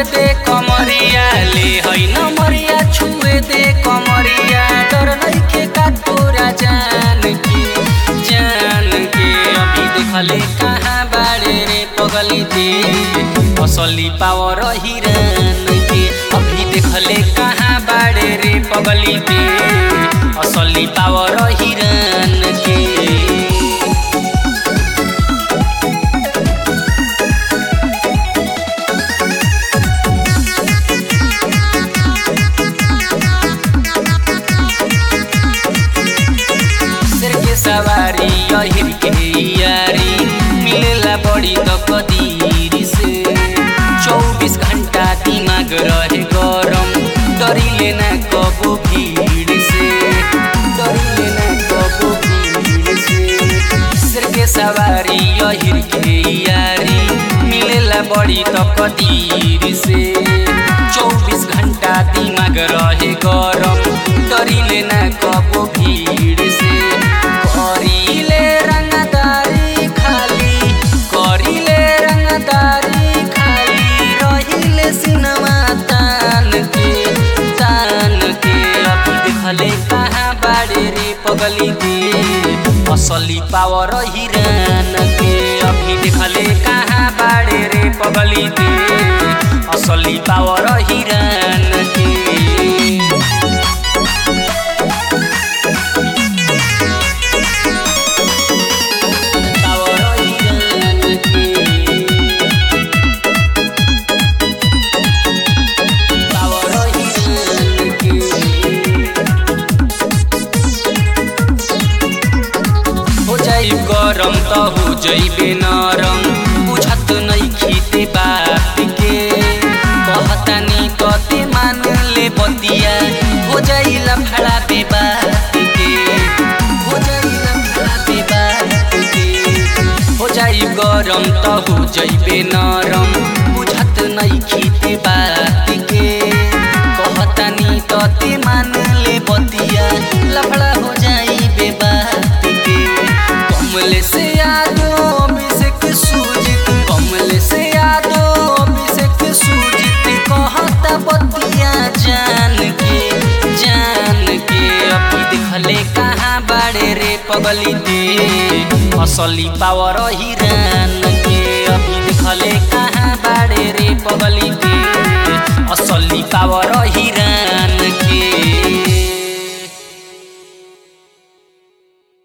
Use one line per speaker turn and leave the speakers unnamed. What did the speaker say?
दे कमरिया ले है नमरिया छुए दे कमरिया डर नइखे का तोरा जान के जान के अभी देखले कहाँ बाड़े रे पगली दे असली पावर हिरन के अभी देखले कहाँ बाड़े रे पगली दे असली पावर हिरन के शेर के सवारी अहिर के यारी मिलेला बड़ी त कदीर से चौबीस घंटा दिमाग रहे गरम डरिले ना कबो भीड़ से डरिले ना कबो भीड़ से शेर के सवारी अहिर के यारी मिलेला बड़ी त कदीर से चौबीस घंटा दिमाग रहे गरम डरिले ना कबो भीड़ से करिले रंगदारी खाली करिले रंगदारी खाली रहिले सिनेमा तान के तान के अभी देखले कहाँ बाड़े रे पगली दे असली पावर हिरन के अभी देखले कहाँ बाड़े रे पगली दे असली पावर हिरन के पावर हिरन के पावर हिरन के हो जाई गरम त हो जइबे नरम बुझत नै खीते बात के कहतानी कते मान ले बतिया हो जाई लफड़ा पे बात के हो जाई लफड़ा पे बात के हो जाई गरम त हो जइबे नरम बुझत नै खीते बात के कहतानी कते मान ले बतिया लफड़ा हो जाई बे बात के कमले से यादो अभिषेक सूजित कमले से यादो अभिषेक सूजित कहता बतिया जान के जान के अभी देखले कहाँ बाड़े रे पगली दे असली पावर हिरन के अभी देखले कहाँ बाड़े रे पगली दे असली पावर हिरन